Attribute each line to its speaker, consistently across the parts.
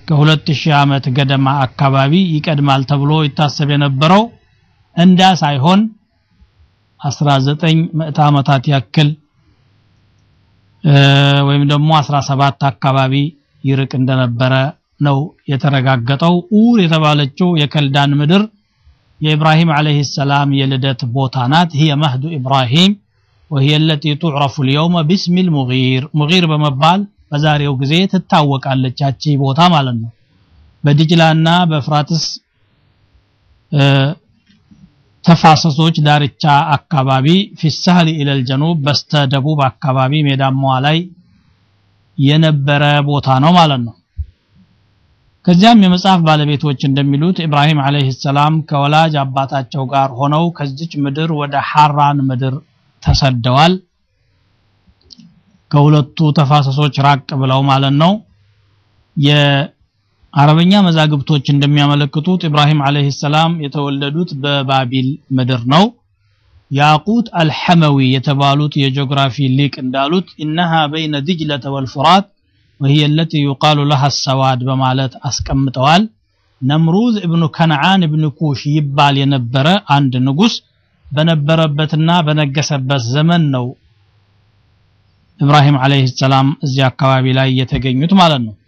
Speaker 1: ከሁለት ሺህ ዓመት ገደማ አካባቢ ይቀድማል ተብሎ ይታሰብ የነበረው እንዳ ሳይሆን 19 ምዕተ ዓመታት ያክል ወይም ደግሞ 17 አካባቢ ይርቅ እንደነበረ ነው የተረጋገጠው። ኡር የተባለችው የከልዳን ምድር የኢብራሂም ዓለይሂ ሰላም የልደት ቦታ ናት። هي مهد إبراهيم وهي التي تعرف اليوم باسم المغير مغير በመባል በዛሬው ጊዜ ትታወቃለች ያቺ ቦታ ማለት ነው። በድጅላና በፍራትስ ተፋሰሶች ዳርቻ አካባቢ ፊሳህል ኢለል ጀኑብ በስተ ደቡብ አካባቢ ሜዳማዋ ላይ የነበረ ቦታ ነው ማለት ነው። ከዚያም የመጽሐፍ ባለቤቶች እንደሚሉት ኢብራሂም አለይሂ ሰላም ከወላጅ አባታቸው ጋር ሆነው ከዚች ምድር ወደ ሐራን ምድር ተሰደዋል። ከሁለቱ ተፋሰሶች ራቅ ብለው ማለት ነው። የአረበኛ መዛግብቶች እንደሚያመለክቱት ኢብራሂም አለይሂ ሰላም የተወለዱት በባቢል ምድር ነው። ያቁት አልሐመዊ የተባሉት የጂኦግራፊ ሊቅ እንዳሉት ኢነሃ በይነ ድጅለተ ወልፉራት وهي التي يقال لها السواد በማለት አስቀምጠዋል። ነምሩዝ ኢብኑ ከነዓን ኢብኑ ኩሽ ይባል የነበረ አንድ ንጉስ በነበረበትና በነገሰበት ዘመን ነው ኢብራሂም አለይሂ ሰላም እዚህ አካባቢ ላይ የተገኙት ማለት ነው።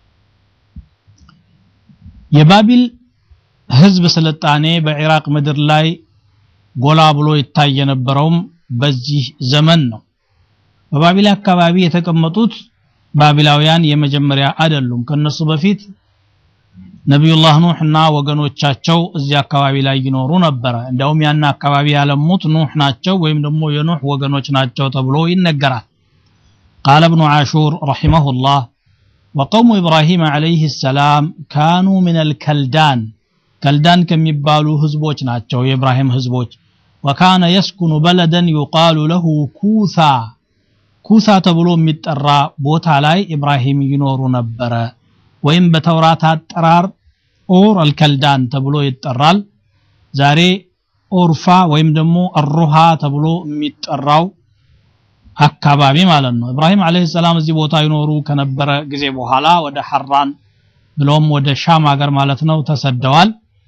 Speaker 1: የባቢል ህዝብ ስልጣኔ በኢራቅ ምድር ላይ ጎላ ብሎ ይታይ የነበረውም በዚህ ዘመን ነው። በባቢል አካባቢ የተቀመጡት ባቢላውያን የመጀመሪያ አይደሉም። ከነሱ በፊት ነቢዩላህ ኑህ እና ወገኖቻቸው እዚህ አካባቢ ላይ ይኖሩ ነበረ። እንዲያውም ያን አካባቢ ያለሙት ኑህ ናቸው ወይም ደግሞ የኑህ ወገኖች ናቸው ተብሎ ይነገራል። ቃለ እብኑ ዓሹር ረሒመሁላህ ወቀውሙ ኢብራሂም ዓለይህ ሰላም ካኑ ሚነል ከልዳን ከልዳን ከሚባሉ ህዝቦች ናቸው የኢብራሂም ህዝቦች ወካነ የስኩኑ በለደን ዩቃሉ ለሁ ኩሳ ኩሳ ተብሎ የሚጠራ ቦታ ላይ ኢብራሂም ይኖሩ ነበረ ወይም በተውራት አጠራር ኦር አልከልዳን ተብሎ ይጠራል ዛሬ ኦርፋ ወይም ደግሞ አሩሃ ተብሎ የሚጠራው አካባቢ ማለት ነው ኢብራሂም አለይሂ ሰላም እዚህ ቦታ ይኖሩ ከነበረ ጊዜ በኋላ ወደ ሐራን ብሎም ወደ ሻም ሀገር ማለት ነው ተሰደዋል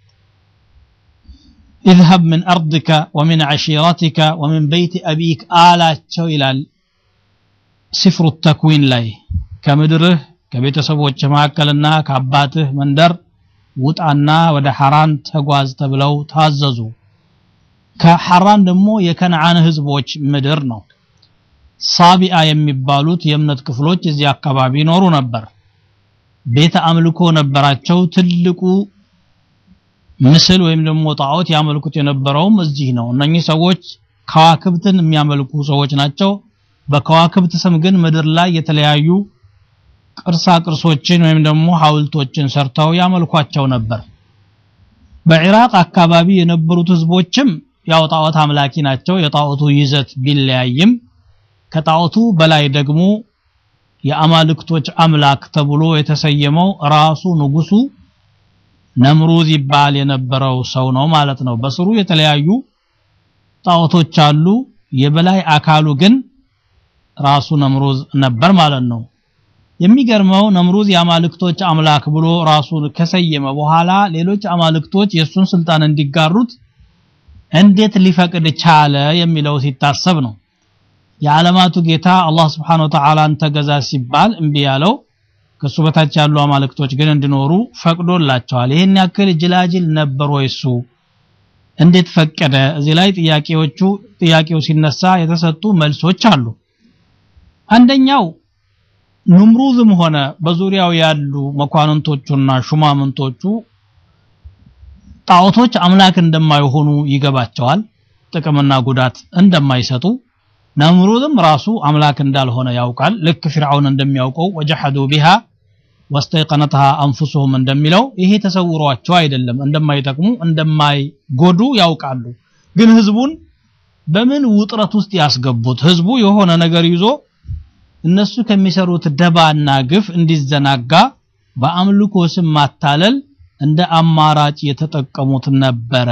Speaker 1: اذهب من أرضك ومن عشيرتك ومن بيت أبيك آلاቸው ይላል ሲፍሩ ተክዊን ላይ ከምድርህ ከቤተሰቦች መካከልና ከአባትህ መንደር ውጣና ወደ ሐራን ተጓዝ ተብለው ታዘዙ ከሐራን ደግሞ የከነዓን ህዝቦች ምድር ነው ሳቢአ የሚባሉት የእምነት ክፍሎች እዚህ አካባቢ ይኖሩ ነበር ቤተ አምልኮ ነበራቸው ትልቁ ምስል ወይም ደግሞ ጣዖት ያመልኩት የነበረውም እዚህ ነው እነኚህ ሰዎች ከዋክብትን የሚያመልኩ ሰዎች ናቸው በከዋክብት ስም ግን ምድር ላይ የተለያዩ ቅርሳ ቅርሶችን ወይም ደግሞ ሐውልቶችን ሰርተው ያመልኳቸው ነበር በኢራቅ አካባቢ የነበሩት ህዝቦችም ያው ጣዖት አምላኪ ናቸው የጣዖቱ ይዘት ቢለያይም ከጣዖቱ በላይ ደግሞ የአማልክቶች አምላክ ተብሎ የተሰየመው ራሱ ንጉሱ ነምሩዝ ይባል የነበረው ሰው ነው ማለት ነው በስሩ የተለያዩ ጣዖቶች አሉ የበላይ አካሉ ግን ራሱ ነምሩዝ ነበር ማለት ነው የሚገርመው ነምሩዝ የአማልክቶች አምላክ ብሎ ራሱን ከሰየመ በኋላ ሌሎች አማልክቶች የሱን ስልጣን እንዲጋሩት እንዴት ሊፈቅድ ቻለ የሚለው ሲታሰብ ነው የዓለማቱ ጌታ አላህ Subhanahu Wa Ta'ala ተገዛ ሲባል እምቢ ያለው ከሱ በታች ያሉ አማልክቶች ግን እንዲኖሩ ፈቅዶላቸዋል ይህን ያክል ጅላጅል ነበር ወይ እሱ እንዴት ፈቀደ እዚህ ላይ ጥያቄዎቹ ጥያቄው ሲነሳ የተሰጡ መልሶች አሉ አንደኛው ኑምሩዝም ሆነ በዙሪያው ያሉ መኳንንቶቹና ሹማምንቶቹ ጣዖቶች አምላክ እንደማይሆኑ ይገባቸዋል ጥቅምና ጉዳት እንደማይሰጡ ነምሩዝም ራሱ አምላክ እንዳልሆነ ያውቃል ልክ ፍርዓውን እንደሚያውቀው ወጀሐዱ ቢሃ ወስተይቀነትሃ አንፉሱሁም እንደሚለው ይሄ ተሰውሯቸው አይደለም እንደማይጠቅሙ እንደማይጎዱ ያውቃሉ ግን ህዝቡን በምን ውጥረት ውስጥ ያስገቡት ህዝቡ የሆነ ነገር ይዞ እነሱ ከሚሰሩት ደባና ግፍ እንዲዘናጋ በአምልኮ ስም ማታለል እንደ አማራጭ የተጠቀሙት ነበረ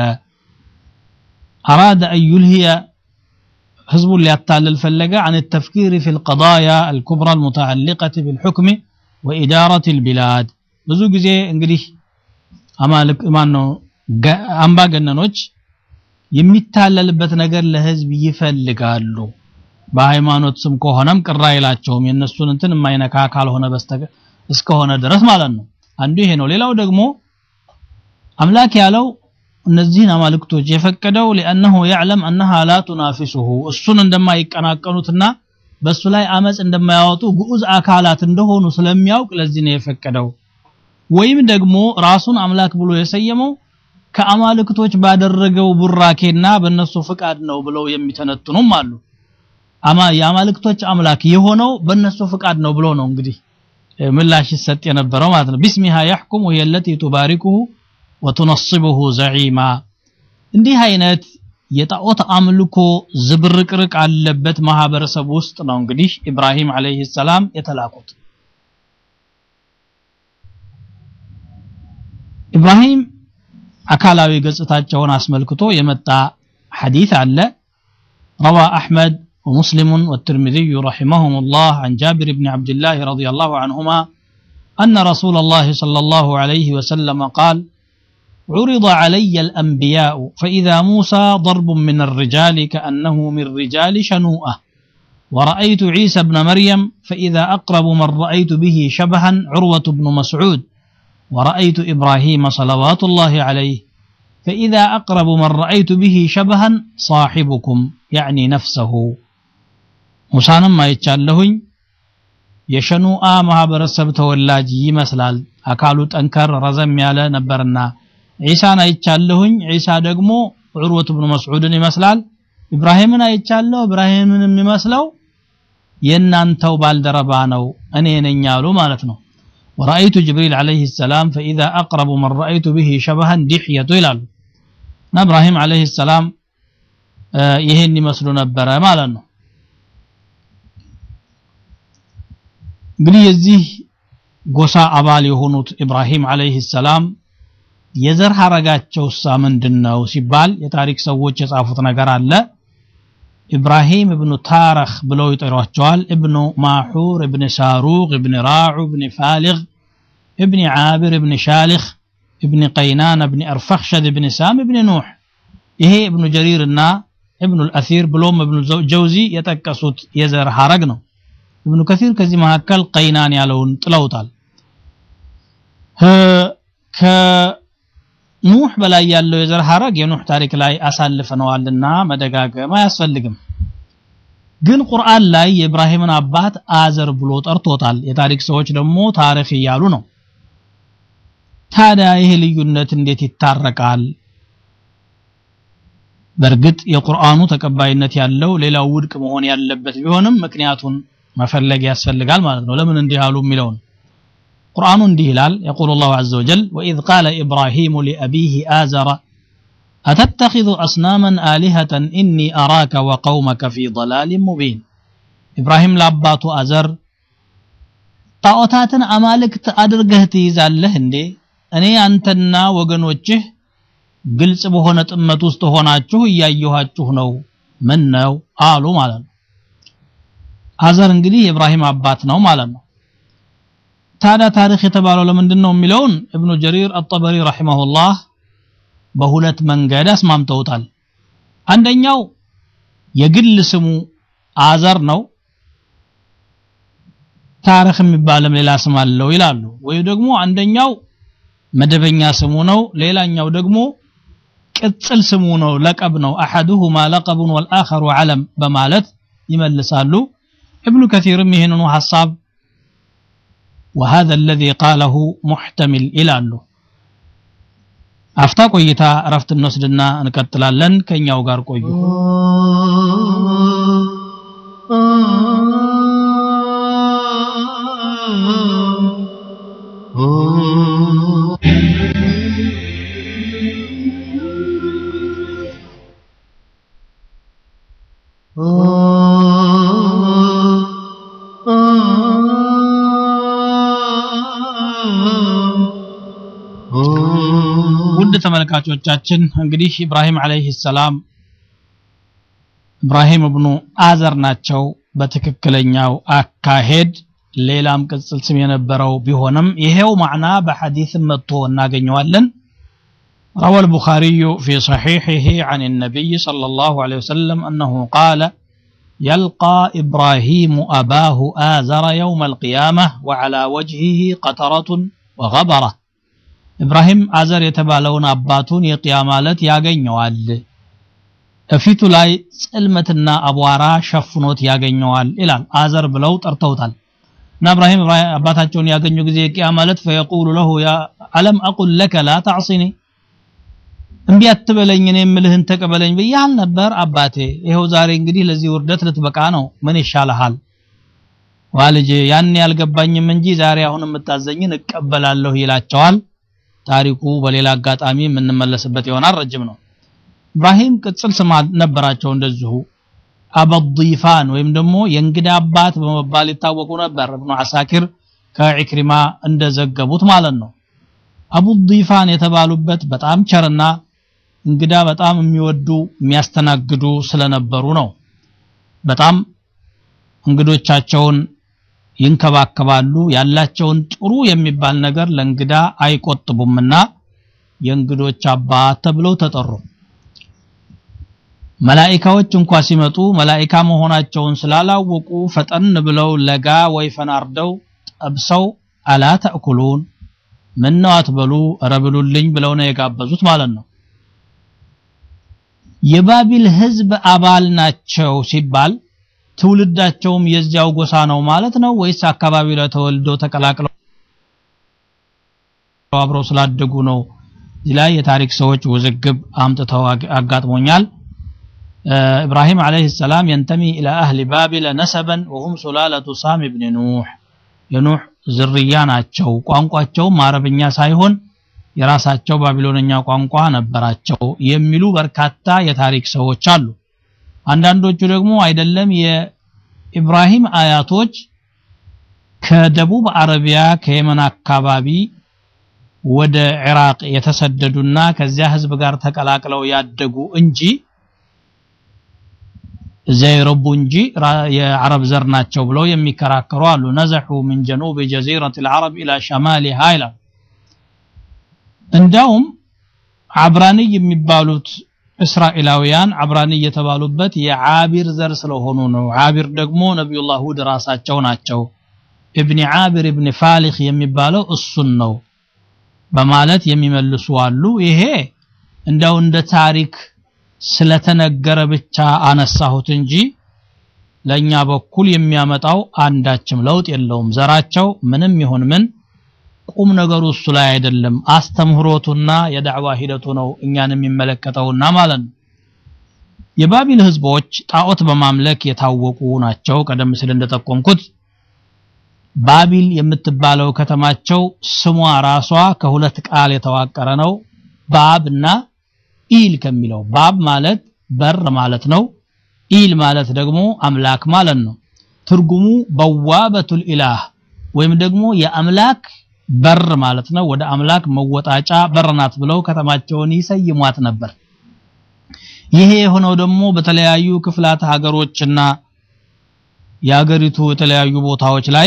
Speaker 1: አራደ አን ዩልሂየ ህዝቡን ሊያታልል ፈለገ عن التفكير في القضايا الكبرى المتعلقة بالحكم وإدارة البلاد ብዙ ጊዜ እንግዲህ አማልክ ማን ነው አምባገነኖች የሚታለልበት ነገር ለህዝብ ይፈልጋሉ በሃይማኖት ስም ከሆነም ቅር አይላቸውም የነሱን እንትን የማይነካ ካልሆነ በስተቀር እስከሆነ ድረስ ማለት ነው አንዱ ይሄ ነው ሌላው ደግሞ አምላክ ያለው እነዚህን አማልክቶች የፈቀደው لانه يعلم انها لا تنافسه እሱን እንደማይቀናቀኑትና በሱ ላይ አመጽ እንደማያወጡ ግዑዝ አካላት እንደሆኑ ስለሚያውቅ ለዚህ ነው የፈቀደው ወይም ደግሞ ራሱን አምላክ ብሎ የሰየመው ከአማልክቶች ባደረገው ቡራኬና በእነሱ ፍቃድ ነው ብለው የሚተነትኑም አሉ አማ የአማልክቶች አምላክ የሆነው በእነሱ ፍቃድ ነው ብሎ ነው እንግዲህ ምላሽ ይሰጥ የነበረው ማለት ነው ቢስሚሃ يحكم وهي التي تباركه وتنصبه زعيما እንዲህ አይነት የጣዖት አምልኮ ዝብርቅርቅ አለበት ማህበረሰብ ውስጥ ነው እንግዲህ ኢብራሂም አለይሂ ሰላም የተላኩት ኢብራሂም አካላዊ ገጽታቸውን አስመልክቶ የመጣ ሐዲስ አለ روى أحمد ومسلم والترمذي رحمهم الله عن جابر بن عبد الله رضي الله عنهما أن رسول الله صلى الله عليه وسلم قال عرض علي الأنبياء فإذا موسى ضرب من الرجال كأنه من رجال شنوءة ورأيت عيسى بن مريم فإذا أقرب من رأيت به شبها عروة بن مسعود ورأيت إبراهيم صلوات الله عليه فإذا أقرب من رأيت به شبها صاحبكم يعني نفسه ሙሳንም አይቻለሁኝ የሸኑአ ማህበረሰብ ተወላጅ ይመስላል አካሉ ጠንከር ረዘም ያለ ነበርና ዒሳን አይቻለሁኝ ዒሳ ደግሞ ዑርወት ብኑ መስዑድን ይመስላል ኢብራሂምን አይቻለሁ ኢብራሂምን የሚመስለው የእናንተው ባልደረባ ነው እኔ ነኝ ያሉ ማለት ነው ورأيت جبريل عليه السلام فإذا أقرب من رأيت به شبها دحية ይላሉ እና ኢብራሂም عليه السلام ይሄን ይመስሉ ነበረ ማለት ነው እንግዲህ የዚህ ጎሳ አባል የሆኑት ኢብራሂም አለይሂ ሰላም የዘር ሐረጋቸውሳ ምንድነው ሲባል የታሪክ ሰዎች የጻፉት ነገር አለ ኢብራሂም ኢብኑ ታረኽ ብለው ይጠሯቸዋል ኢብኑ ማሑር ኢብን ሳሩቅ ኢብን ራዑ ኢብን ፋሊግ ኢብን ዓብር ኢብን ሻሊኽ ኢብን ቀይናን ኢብን አርፈኽሸድ ኢብን ሳም ኢብን ኑሕ ይሄ ኢብኑ ጀሪር እና ኢብኑ አልአሲር ብሎም ኢብኑ ጀውዚ የጠቀሱት የዘር ሐረግ ነው ኢብኑ ከሲር ከዚህ መካከል ቀይናን ያለውን ጥለውታል ከኑህ በላይ ያለው የዘር ሐረግ የኑህ ታሪክ ላይ አሳልፈነዋልና መደጋገም አያስፈልግም ግን ቁርአን ላይ የኢብራሂምን አባት አዘር ብሎ ጠርቶታል የታሪክ ሰዎች ደግሞ ታሪክ እያሉ ነው ታዲያ ይሄ ልዩነት እንዴት ይታረቃል በእርግጥ የቁርአኑ ተቀባይነት ያለው ሌላው ውድቅ መሆን ያለበት ቢሆንም ምክንያቱን መፈለግ ያስፈልጋል ማለት ነው ለምን እንዲህ አሉ የሚለውን ቁርአኑ እንዲህ ይላል يقول الله عز وجل وإذ قال إبراهيم لأبيه آزر أتتخذ أصناما آلهة إني أراك وقومك في ضلال مبين إبراهيم لاباتو أزر ጣዖታትን አማልክት አድርገህ ትይዛለህ እንዴ እኔ አንተና ወገኖችህ ግልጽ በሆነ ጥመት ውስጥ ሆናችሁ እያየኋችሁ ነው ምን ነው አሉ ማለት ነው አዘር እንግዲህ የኢብራሂም አባት ነው ማለት ነው ታዲያ ታሪክ የተባለው ለምንድን ነው የሚለውን እብኑ ጀሪር አጠበሪ ረሂመሁላህ በሁለት መንገድ አስማምተውታል አንደኛው የግል ስሙ አዘር ነው ታሪክ የሚባልም ሌላ ስም አለው ይላሉ ወይ ደግሞ አንደኛው መደበኛ ስሙ ነው ሌላኛው ደግሞ ቅጽል ስሙ ነው ለቀብ ነው አሐዱሁማ ለቀቡን ወልአኸሩ ዓለም በማለት ይመልሳሉ ابن كثير مهن حساب وهذا الذي قاله محتمل إلى له አፍታ ቆይታ እረፍት እንወስድና እንቀጥላለን ከኛው ጋር ቆዩ ውድ ተመልካቾቻችን እንግዲህ ኢብራሂም አለይሂ ሰላም ኢብራሂም እብኑ አዘር ናቸው በትክክለኛው አካሄድ ሌላም ቅጽል ስም የነበረው ቢሆንም ይሄው ማዕና በሐዲስም መጥቶ እናገኘዋለን روى البخاري في صحيحه عن النبي صلى الله عليه وسلم أنه قال يلقى إبراهيم أباه آزر يوم القيامة وعلى وجهه قطرة وغبرة إبراهيم آزر يتبالون أباتون يقيامالت ያገኘዋል እፊቱ ላይ ጽልመትና አቧራ ሸፍኖት ያገኘዋል ይላል አዘር ብለው ጠርተውታል እና እብራሂም አባታቸውን ያገኙ ጊዜ ቂያ ማለት ፈየቁሉ ለሁ ያ አለም አቁል ለከ ላ ተዕሲኒ እምቢ አትበለኝ እኔ የምልህን ተቀበለኝ ብያል ነበር አባቴ ይኸው ዛሬ እንግዲህ ለዚህ ውርደት ልትበቃ ነው ምን ይሻልሃል ዋልጄ ያን ያልገባኝም እንጂ ዛሬ አሁን የምታዘኝን እቀበላለሁ ይላቸዋል ታሪኩ በሌላ አጋጣሚ የምንመለስበት ይሆናል ረጅም ነው ኢብራሂም ቅጽል ስም ነበራቸው እንደዚሁ አበዲፋን ወይም ደግሞ የእንግዳ አባት በመባል ይታወቁ ነበር እብኑ አሳኪር ከኢክሪማ እንደዘገቡት ማለት ነው አቡዲፋን የተባሉበት በጣም ቸርና እንግዳ በጣም የሚወዱ የሚያስተናግዱ ስለነበሩ ነው በጣም እንግዶቻቸውን ይንከባከባሉ ያላቸውን ጥሩ የሚባል ነገር ለእንግዳ አይቆጥቡምና የእንግዶች አባት ተብለው ተጠሩ መላኢካዎች እንኳ ሲመጡ መላኢካ መሆናቸውን ስላላወቁ ፈጠን ብለው ለጋ ወይፈን አርደው ጠብሰው አላ ተእኩሉን ምን ነው አትበሉ ረብሉልኝ ብለው ነው የጋበዙት ማለት ነው የባቢል ህዝብ አባል ናቸው ሲባል ትውልዳቸውም የዚያው ጎሳ ነው ማለት ነው ወይስ አካባቢው ላይ ተወልደው ተቀላቅለው አብረው ስላደጉ ነው እዚህ ላይ የታሪክ ሰዎች ውዝግብ አምጥተው አጋጥሞኛል إبراهيم عليه السلام ينتمي إلى أهل بابل نسبا وهم سلالة سام بن نوح የኑህ ዝርያ ናቸው ቋንቋቸውም አረብኛ ሳይሆን የራሳቸው ባቢሎንኛ ቋንቋ ነበራቸው የሚሉ በርካታ የታሪክ ሰዎች አሉ አንዳንዶቹ ደግሞ አይደለም የኢብራሂም አያቶች ከደቡብ አረቢያ ከየመን አካባቢ ወደ ኢራቅ የተሰደዱና ከዚያ ህዝብ ጋር ተቀላቅለው ያደጉ እንጂ እዚያ የረቡ እንጂ የአረብ ዘር ናቸው ብለው የሚከራከሩ አሉ ነዘሑ ምን ጀኑብ ጀዚረት ልዓረብ ኢላ ሸማሊሃ ይላል እንዲያውም አብራንይ የሚባሉት እስራኤላውያን አብራንይ የተባሉበት የዓቢር ዘር ስለሆኑ ነው ዓቢር ደግሞ ነቢዩላህ ሁድ ራሳቸው ናቸው እብኒ ዓቢር እብኒ ፋሊክ የሚባለው እሱን ነው በማለት የሚመልሱ አሉ ይሄ እንደው እንደ ታሪክ ስለተነገረ ብቻ አነሳሁት እንጂ ለኛ በኩል የሚያመጣው አንዳችም ለውጥ የለውም ዘራቸው ምንም ይሁን ምን ቁም ነገሩ እሱ ላይ አይደለም አስተምህሮቱና የዳዕዋ ሂደቱ ነው እኛን የሚመለከተውና ማለት ነው የባቢል ህዝቦች ጣዖት በማምለክ የታወቁ ናቸው ቀደም ሲል እንደጠቆምኩት ባቢል የምትባለው ከተማቸው ስሟ ራሷ ከሁለት ቃል የተዋቀረ ነው ባብ እና ኢል ከሚለው ባብ ማለት በር ማለት ነው ኢል ማለት ደግሞ አምላክ ማለት ነው ትርጉሙ በዋበቱል ኢላህ ወይም ደግሞ የአምላክ በር ማለት ነው ወደ አምላክ መወጣጫ በር ናት ብለው ከተማቸውን ይሰይሟት ነበር ይሄ የሆነው ደግሞ በተለያዩ ክፍላት ሀገሮችና የሀገሪቱ የተለያዩ ቦታዎች ላይ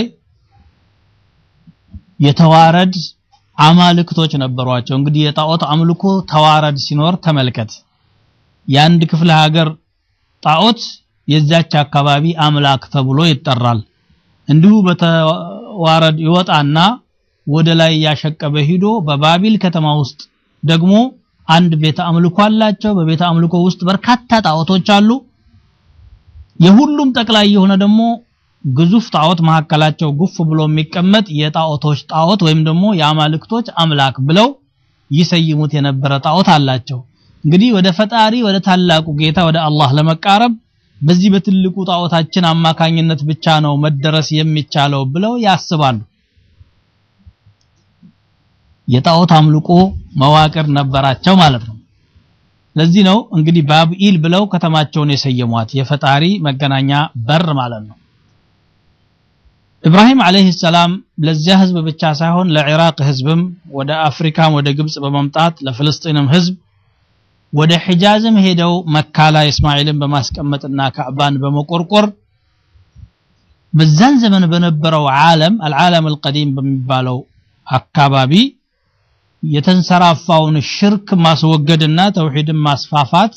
Speaker 1: የተዋረድ አማልክቶች ነበሯቸው እንግዲህ የጣዖት አምልኮ ተዋረድ ሲኖር ተመልከት የአንድ ክፍለ ሀገር ጣዖት የዛች አካባቢ አምላክ ተብሎ ይጠራል እንዲሁ በተዋረድ ይወጣና ወደ ላይ ያሸቀበ ሂዶ በባቢል ከተማ ውስጥ ደግሞ አንድ ቤተ አምልኮ አላቸው በቤተ አምልኮ ውስጥ በርካታ ጣዖቶች አሉ የሁሉም ጠቅላይ የሆነ ደግሞ ግዙፍ ጣዖት መካከላቸው ጉፍ ብሎ የሚቀመጥ የጣዖቶች ጣዖት ወይም ደግሞ የአማልክቶች አምላክ ብለው ይሰይሙት የነበረ ጣዖት አላቸው እንግዲህ ወደ ፈጣሪ ወደ ታላቁ ጌታ ወደ አላህ ለመቃረብ በዚህ በትልቁ ጣዖታችን አማካኝነት ብቻ ነው መደረስ የሚቻለው ብለው ያስባሉ የጣዖት አምልኮ መዋቅር ነበራቸው ማለት ነው ለዚህ ነው እንግዲህ ባብኢል ብለው ከተማቸውን የሰየሟት የፈጣሪ መገናኛ በር ማለት ነው ኢብራሂም አለይሂ ሰላም ለዚያ ህዝብ ብቻ ሳይሆን ለኢራቅ ህዝብም ወደ አፍሪካም ወደ ግብጽ በመምጣት ለፍልስጤንም ህዝብ ወደ ሒጃዝም ሄደው መካ ላይ እስማኤልን በማስቀመጥና ካዕባን በመቆርቆር በዛን ዘመን በነበረው ዓለም አልዓለም አልቀዲም በሚባለው አካባቢ የተንሰራፋውን ሽርክ ማስወገድና ተውሂድን ማስፋፋት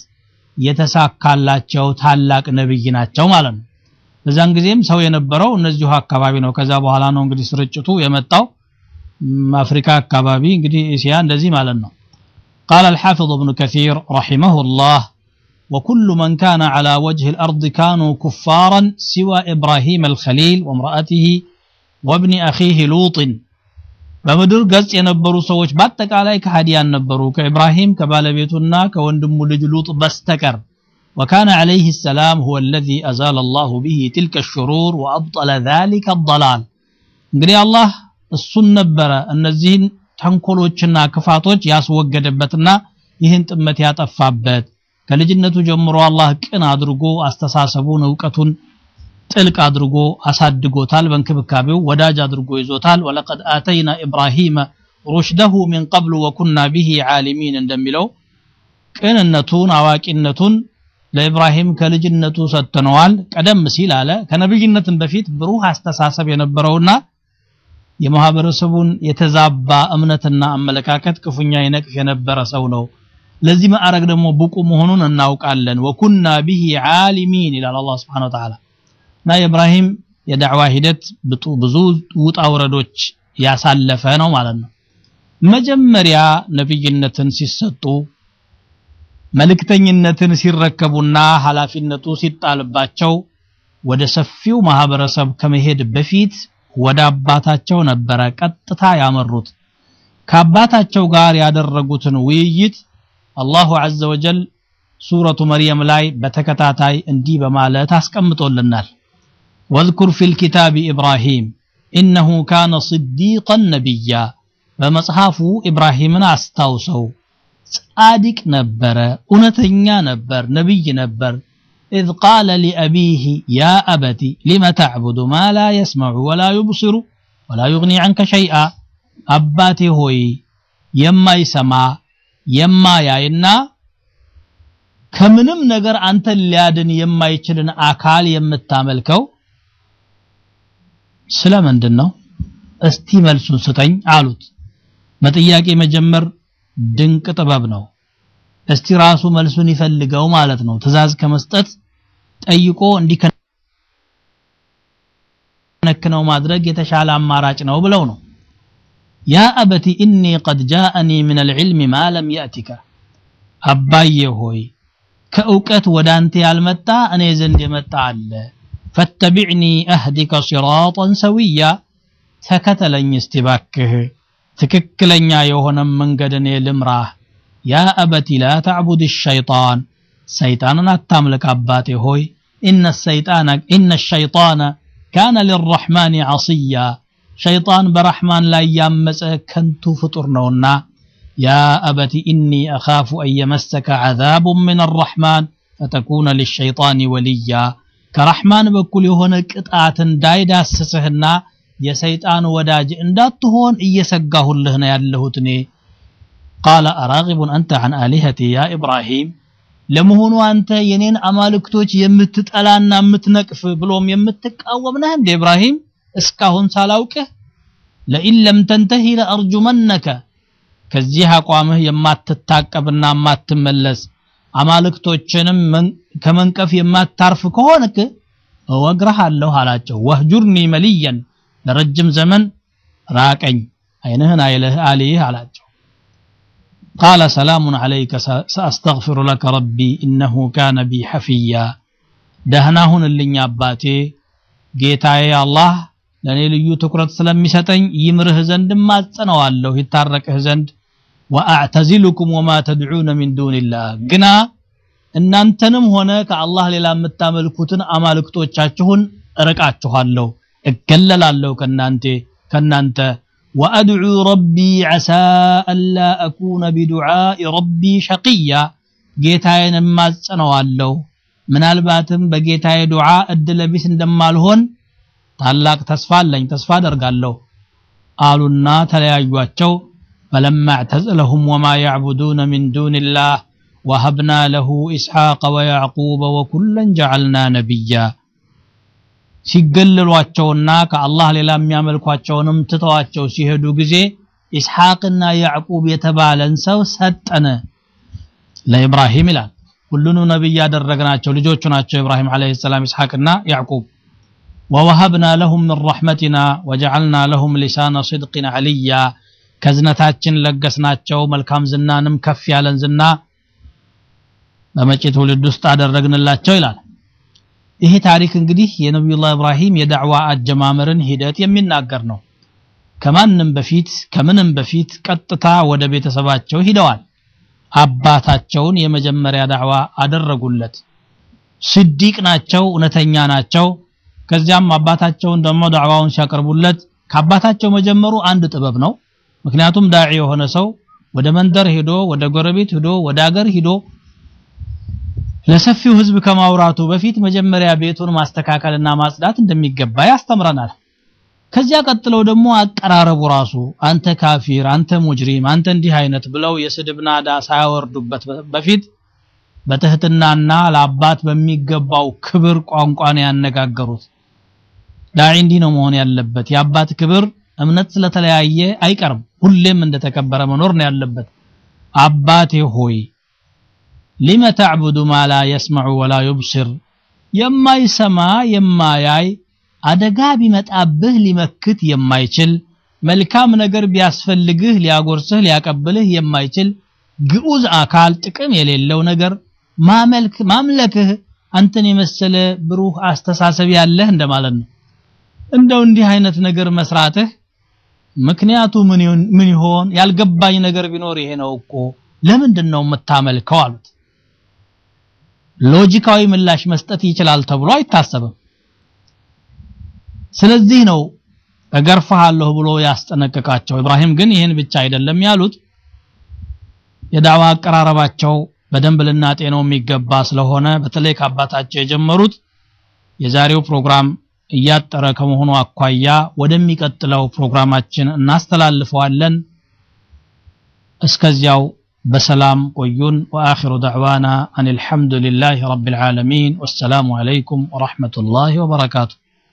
Speaker 1: የተሳካላቸው ታላቅ ነብይ ናቸው ማለት ነው። በዛን ጊዜም ሰው የነበረው እነዚሁ አካባቢ ነው። ከዛ በኋላ ነው እንግዲህ ስርጭቱ የመጣው አፍሪካ አካባቢ እንግዲህ እስያ እንደዚህ ማለት ነው። قال الحافظ ابن كثير رحمه الله وكل من كان على وجه الأرض كانوا كفارا سوى إبراهيم الخليل وامرأته وابن أخيه لوط በምድር ገጽ የነበሩ ሰዎች በአጠቃላይ ከሃዲያን ነበሩ ከኢብራሂም ከባለቤቱና ከወንድሙ ልጅ ሉጥ በስተቀር وكان عليه السلام هو الذي أزال الله به تلك الشرور وأبطل ذلك الضلال እንግዲህ አላህ እሱን ነበረ እነዚህን ተንኮሎችና ክፋቶች ያስወገደበትና ይህን ጥመት ያጠፋበት ከልጅነቱ ጀምሮ አላህ ቅን አድርጎ አስተሳሰቡን እውቀቱን ጥልቅ አድርጎ አሳድጎታል በእንክብካቤው ወዳጅ አድርጎ ይዞታል ወለቀድ አተይና ኢብራሂመ ሩሽደሁ ሚን ቀብሉ ወኩና ቢሂ ዓሊሚን እንደሚለው ቅንነቱን አዋቂነቱን ለኢብራሂም ከልጅነቱ ሰጥተነዋል ቀደም ሲል አለ ከነብይነትም በፊት ብሩህ አስተሳሰብ የነበረውና የማህበረሰቡን የተዛባ እምነትና አመለካከት ክፉኛ ይነቅፍ የነበረ ሰው ነው ለዚህ ማዕረግ ደግሞ ብቁ መሆኑን እናውቃለን ወኩና ቢሂ ዓሊሚን ይላል አላህ Subhanahu Wa Ta'ala እና የኢብራሂም የዳዕዋ ሂደት ብዙ ውጣ ውረዶች ያሳለፈ ነው ማለት ነው መጀመሪያ ነብይነትን ሲሰጡ መልእክተኝነትን ሲረከቡና ኃላፊነቱ ሲጣልባቸው ወደ ሰፊው ማህበረሰብ ከመሄድ በፊት ወደ አባታቸው ነበረ ቀጥታ ያመሩት ከአባታቸው ጋር ያደረጉትን ውይይት አላሁ ዐዘ ወጀል ሱረቱ መርየም ላይ በተከታታይ እንዲህ በማለት አስቀምጦልናል واذكر في الكتاب إبراهيم إنه كان صديقا نبيا በመጽሐፉ ኢብራሂምን አስታውሰው ጻድቅ ነበረ እውነተኛ ነበር ነብይ ነበር إذ قال لأبيه يا أبت لم تعبد ما لا يسمع ولا يبصر ولا يغني عنك شيئا أباتي هوي يما يسمع يما ياينا ከምንም ነገር አንተን ሊያድን የማይችልን አካል የምታመልከው ስለምንድን ነው እስቲ መልሱን ስጠኝ አሉት በጥያቄ መጀመር ድንቅ ጥበብ ነው እስቲ ራሱ መልሱን ይፈልገው ማለት ነው ትእዛዝ ከመስጠት ጠይቆ እንዲከነክነው ማድረግ የተሻለ አማራጭ ነው ብለው ነው ያ አበቲ ኢኒ ቀድ ጃአኒ ምን አልዕልም ማ ለም ያእቲከ አባዬ ሆይ ከእውቀት ወደ አንተ ያልመጣ እኔ ዘንድ የመጣ አለ ፈተቢዕኒ አህዲከ ሲራጠን ሰዊያ ተከተለኝ እስቲ ባክህ ትክክለኛ የሆነ መንገድ እኔ ልምራህ ያ አበቲ ላ ተዕቡድ ሸይጣን ሰይጣንን አታምልክ አባቴ ሆይ ኢነ ሰይጣነ ኢነ ሸይጣነ ካነ ሊረሕማን ዐስያ ሸይጣን በረሕማን ላይ ያመፀ ከንቱ ፍጡር ነውና ያ አበቲ ኢኒ አኻፉ አን የመሰከ ዐዛቡን ምን አረሕማን ፈተኩነ ሊሸይጣን ወልያ ከረሕማን በኩል የሆነ ቅጣት እንዳይዳስስህና የሰይጣን ወዳጅ እንዳትሆን እየሰጋሁልህ ነው ያለሁት እኔ ቃለ አራጊቡን አንተ ዐን አሊሀቲ ያ ኢብራሂም ለመሆኑ አንተ የኔን አማልክቶች የምትጠላና የምትነቅፍ ብሎም የምትቃወም ነህ እንደ ኢብራሂም እስካሁን ሳላውቅህ ለኢን ለም ተንተሂ ለአርጁመነከ ከዚህ አቋምህ የማትታቀብና የማትመለስ አማልክቶችንም ከመንቀፍ የማታርፍ ከሆንክ እወግረሃለሁ አላቸው ወህጁርኒ መልየን ለረጅም ዘመን ራቀኝ አይንህን አይልህ አልይህ አላቸው قال سلام عليك سأستغفر لك ربي إنه كان بي حفيا دهناهن اللي አባቴ ጌታዬ አላህ ለኔ ልዩ ትኩረት ስለሚሰጠኝ ይምርህ ዘንድ ማጸነዋለሁ ይታረቅህ ዘንድ ወአዕተዚሉኩም ወማ ተድዑነ ሚን ዱንላህ ግና እናንተንም ሆነ ከአላህ ሌላ የምታመልኩትን አማልክቶቻችሁን እርቃችኋለሁ እገለላለሁ ከናንተ ከናንተ ወአድዑ ረቢ ዐሳ አላ አኩነ ቢዱዓኢ ረቢ ሸቂያ ጌታዬን እማጸነዋለሁ ምናልባትም በጌታዬ ዱዓ እድለ ቢስ እንደማልሆን ታላቅ ተስፋ አለኝ ተስፋ አደርጋለሁ አሉና ተለያዩአቸው فلما اعتزلهم وما يعبدون من دون الله وهبنا له إسحاق ويعقوب وكلا جعلنا نبيا ሲገለሏቸውና ከአላህ ሌላ የሚያመልኳቸውንም ትተዋቸው ሲሄዱ ጊዜ ኢስሐቅና ያዕቁብ የተባለን ሰው ሰጠነ ለኢብራሂም ይላል ሁሉንም ነብይ ያደረግናቸው ልጆቹ ናቸው ኢብራሂም አለይሂ ሰላም ኢስሐቅና ያዕቁብ ወወሀብና ለሁም ምን ረሕመቲና ወጀዐልና ለሁም ሊሳነ ሲድቅን አልያ ከዝነታችን ለገስናቸው መልካም ዝናንም ከፍ ያለን ዝና በመጪ ትውልድ ውስጥ አደረግንላቸው ይላል ይሄ ታሪክ እንግዲህ የነቢዩላህ ኢብራሂም የዳዕዋ አጀማመርን ሂደት የሚናገር ነው ከማንም በፊት ከምንም በፊት ቀጥታ ወደ ቤተሰባቸው ሂደዋል አባታቸውን የመጀመሪያ ዳዕዋ አደረጉለት ስዲቅ ናቸው እውነተኛ ናቸው ከዚያም አባታቸውን ደግሞ ዳዕዋውን ሲያቀርቡለት ከአባታቸው መጀመሩ አንድ ጥበብ ነው ምክንያቱም ዳዒ የሆነ ሰው ወደ መንደር ሄዶ ወደ ጎረቤት ሄዶ ወደ አገር ሄዶ ለሰፊው ህዝብ ከማውራቱ በፊት መጀመሪያ ቤቱን ማስተካከልና ማጽዳት እንደሚገባ ያስተምረናል ከዚያ ቀጥለው ደግሞ አቀራረቡ ራሱ አንተ ካፊር አንተ ሙጅሪም አንተ እንዲህ አይነት ብለው የስድብ ናዳ ሳያወርዱበት በፊት በትህትናና ለአባት በሚገባው ክብር ቋንቋን ያነጋገሩት ዳዒ እንዲህ ነው መሆን ያለበት የአባት ክብር እምነት ስለተለያየ አይቀርም ሁሌም እንደተከበረ መኖር ነው ያለበት አባቴ ሆይ ሊመ ተዕቡዱ ማ ላ የስመዑ ወላ ዩብሲር የማይሰማ የማያይ አደጋ ቢመጣብህ ሊመክት የማይችል መልካም ነገር ቢያስፈልግህ ሊያጎርስህ ሊያቀብልህ የማይችል ግዑዝ አካል ጥቅም የሌለው ነገር ማመልክ ማምለክህ አንተን የመሰለ ብሩህ አስተሳሰብ ያለህ እንደማለት ነው እንደው እንዲህ አይነት ነገር መስራትህ ምክንያቱ ምን ይሆን ያልገባኝ ነገር ቢኖር ይሄ ነው እኮ ለምንድን ነው የምታመልከው አሉት ሎጂካዊ ምላሽ መስጠት ይችላል ተብሎ አይታሰብም ስለዚህ ነው እገርፍሃለሁ ብሎ ያስጠነቅቃቸው ኢብራሂም ግን ይህን ብቻ አይደለም ያሉት የዳዋ አቀራረባቸው በደንብ ልናጤነው የሚገባ ስለሆነ በተለይ ከአባታቸው የጀመሩት የዛሬው ፕሮግራም እያጠረ ከመሆኑ አኳያ ወደሚቀጥለው ፕሮግራማችን እናስተላልፈዋለን እስከዚያው በሰላም ቆዩን ወአኺሩ ደዕዋና አን አልሐምዱ ሊላህ ረቢል ዓለሚን ወሰላሙ ዓለይኩም ወረሕመቱላሂ ወበረካቱሁ